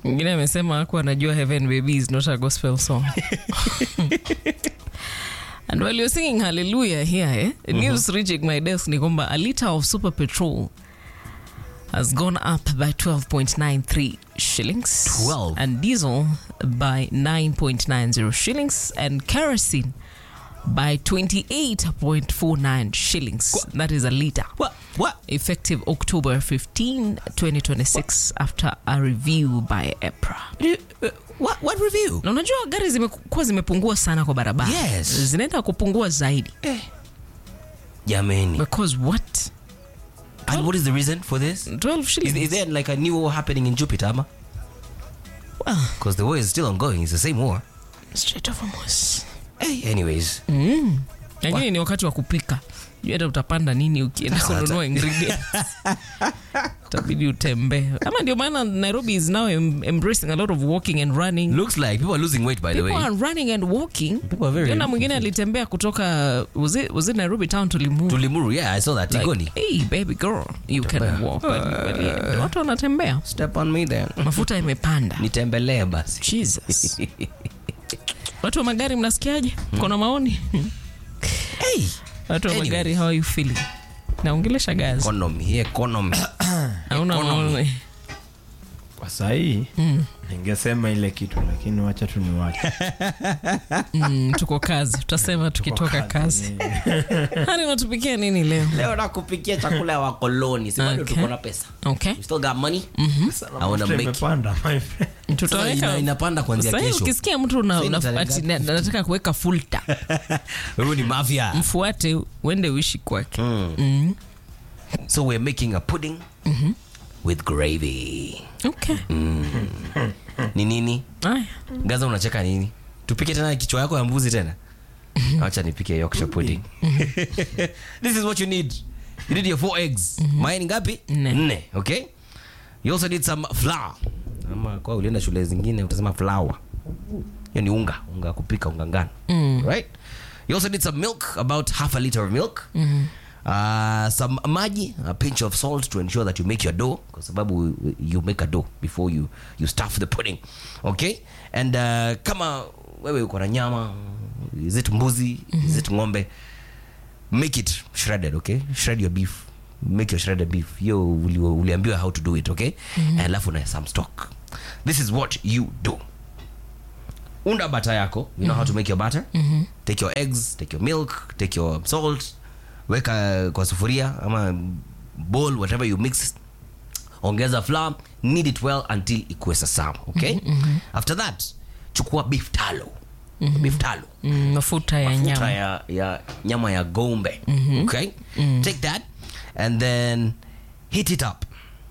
mwingine amesema aku anajua heaven baby is not a gospel song and while you're singing hallelujah here eh, news reaching my desk ni kwamba a liter of super petrol has gone up by 12.93 shillings 12? and diesel by 9.90 shillings and kerosene by 28.49 shillings that is a liter What? What? effective October 15, 2026 after a review by EPRA. Uh, What? What review? Na unajua gari zimekuwa zimepungua sana kwa barabara. Yes. Zinaenda kupungua zaidi. Jamani. Because what? And what is the reason for this? 12 Is, shillings. is there like a new war happening in Jupiter, ama? Well, Because the war is still ongoing. It's the same war. straight over Moss. Hey, anyways. Lakini ni wakati wa kupika. Jua hata utapanda nini ukienda kununua ingredients. Itabidi utembee. Ama ndio maana Nairobi is now em embracing a lot of walking and running. Looks like people are losing weight, by the People way. are running and walking. People are very Jana mwingine alitembea kutoka was it, was it Nairobi town to Limuru? To Limuru, yeah, I saw that. Like, Tigoni. hey baby girl you can Tembea. walk But- but yeah, watu wanatembea Step on me then. mafuta imepanda Nitembelee basi. jesus watu wa magari mnasikiaje kona maoni Hey, watu wa Anyways. magari how are you feeling naongelesha gazi economy, economy. hauna economy. maoni kwa sahii ningesema ile kitu lakini wacha tu ni wacha mm, tuko kazi tutasema tukitoka kazi hani unatupikia nini leo Leo nakupikia chakula ya wakoloni. Si bado Okay. tuko na pesa. okay We still got money. I wanna make imepanda my friend. Sasa tutaweka ina- inapanda kuanzia Sasa hii kesho. ukisikia mtu una- Sasa una- italenga ati na- nataka kuweka fulta Wewe ni mafia. mfuate uende uishi kwake So we're making a pudding with gravy. okay Ni nini? Aya. Gaza unacheka nini? Tupike tena kichwa yako ya mbuzi tena? Acha nipike Yorkshire pudding. This is what you need. You need your four eggs. Mayai ngapi? Nne. Nne, okay? You also need some flour. Ama kwa ulienda shule zingine utasema flour. Hiyo ni unga, unga wa kupika unga ngano. Right? You also need some milk, about half a liter of milk. Uh, some maji, a pinch of salt to ensure that you make your dough kwa sababu you make a dough before you, you stuff the pudding. Okay? And uh, kama wewe uko na nyama, is it mbuzi, is it ng'ombe, make it shredded okay shred your beef make your shredded beef hiyo uli- uliambiwa how to do it okay alafu na some stock this is what you do unda bata yako you know how to make your butter take your eggs take your milk take your salt weka kwa sufuria ama bowl whatever you mix ongeza flour knead it well until ikuwe sasawa okay after that chukua beef talo beef talo Mm, mafuta ya mafuta nyama ya, ya nyama ya gombe okay take that and then hit it up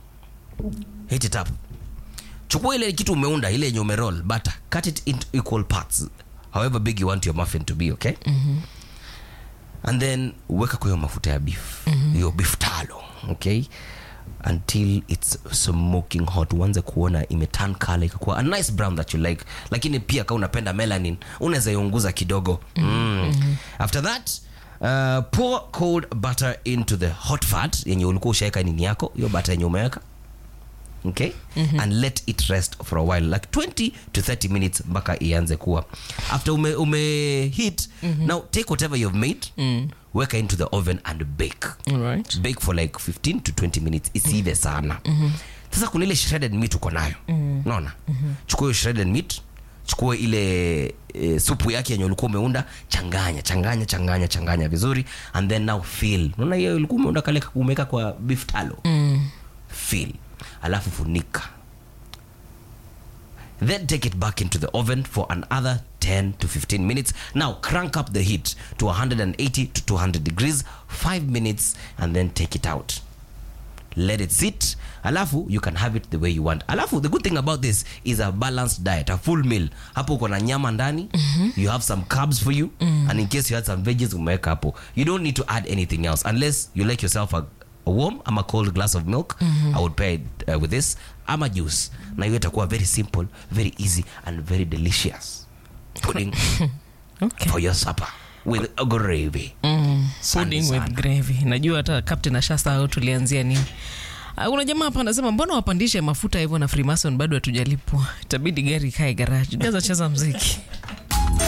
hit it up chukua ile kitu umeunda ile yenye umeroll butter cut it into equal parts however big you want your muffin to be okay and then weka kwa hiyo mafuta ya beef hiyo beef talo okay until it's smoking hot uanze kuona imetan color ikakuwa a nice brown that you like lakini pia kama unapenda melanin unaweza iunguza kidogo mm. after that uh, pour cold butter into the hot fat yenye ulikuwa ushaweka nini yako hiyo butter yenye umeweka okay and let it rest for a while like 20 to 30 minutes mpaka ianze kuwa after ume, ume heat now take whatever you've made weka into the oven and bake Alright. bake for like 15 to 20 minutes isive sana sasa kuna ile shredded meat uko nayo unaona chukua hiyo shredded meat chukua ile e, supu yake yenye ulikuwa umeunda changanya changanya changanya changanya vizuri and then now fill unaona hiyo ulikuwa umeunda kale umeweka kwa beef talo fill alafu funika then take it back into the oven for another 10 to 15 minutes now crank up the heat to 180 to 200 degrees 5 minutes and then take it out let it sit alafu you can have it the way you want alafu the good thing about this is a balanced diet a full meal hapo uko na nyama ndani you have some carbs for you and in case you had some veggies umeweka hapo you don't need to add anything else unless you like yourself a, a warm ama cold glass of milk i would pair it uh, with this ama juice na hiyo itakuwa very simple very easy and very delicious pudding Okay. for your supper with a gravy Mm, Asante pudding sana. with gravy najua hata captain ashasahau tulianzia nini Ah, kuna jamaa hapa anasema mbona wapandishe mafuta hivyo na freemason bado hatujalipwa itabidi gari ikae garaji gaza cheza mziki